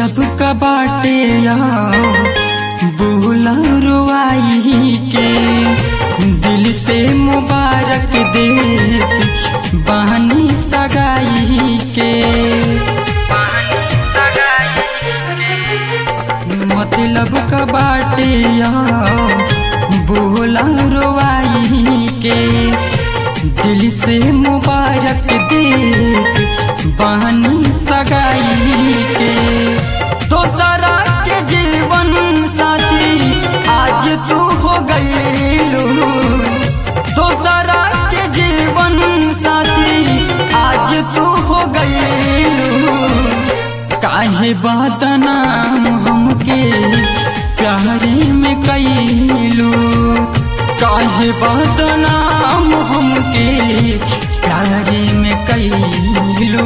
मतलब का बाटे या बोला रुआई के दिल से मुबारक देत बहनी सगाई के मतलब का बाटे या बोला रुआई के दिल से मुबारक देत बहनी सगाई के दोसरा के जीवन साथी आज तू हो गईलू दोसरा के जीवन साथी आज तू हो गईलू काहे बदनाम हमके प्यारी में कैलू काहे बदनाम हमके प्यारी में कैलू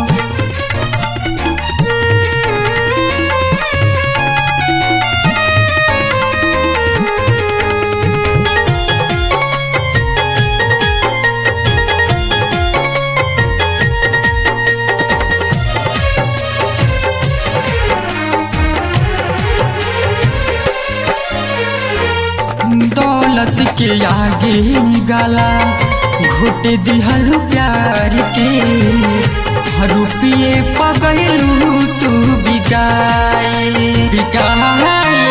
दौलत के आगे गाला घुट दिहल प्यार के रुपये पगलू तू बिकाए बिकाए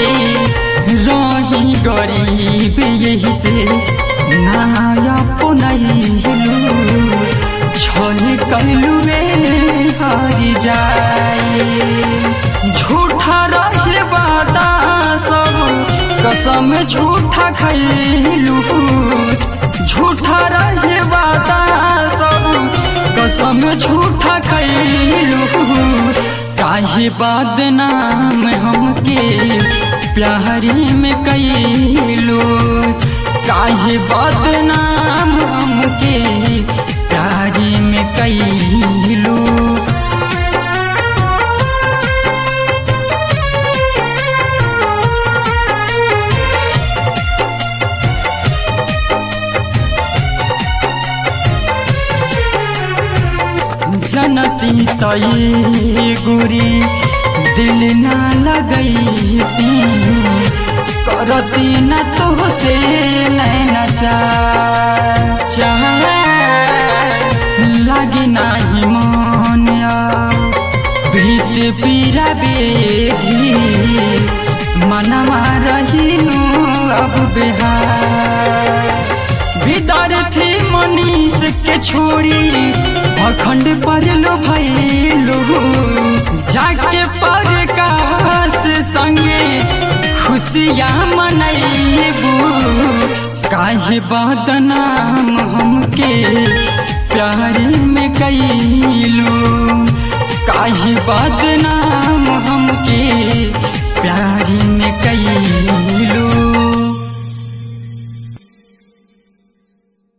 रही गरीब यही से नाया पुनैलू छल कैलू हारी जाए झूठा रहे वादा सब कसम झूठा खैलू झूठा रहे वादा सब कसम झूठा खैलू काहे बदनाम हमके प्यारी में कैलू काहे बदनाम हमके प्यारी में कैलू जनती तई गुरी दिल ना लगई करती न तो से नैना चाह लगी नाही मन भीत पीरा बेधी मनवा रहीनु अब बिहार विद्यार्थी मनीष के छोड़ी अखंड पढ़लो भैलू जाके पर काश संगे खुशियाँ मनैबू काहे बदनाम हमके प्यारी में कैलू काहे बदनाम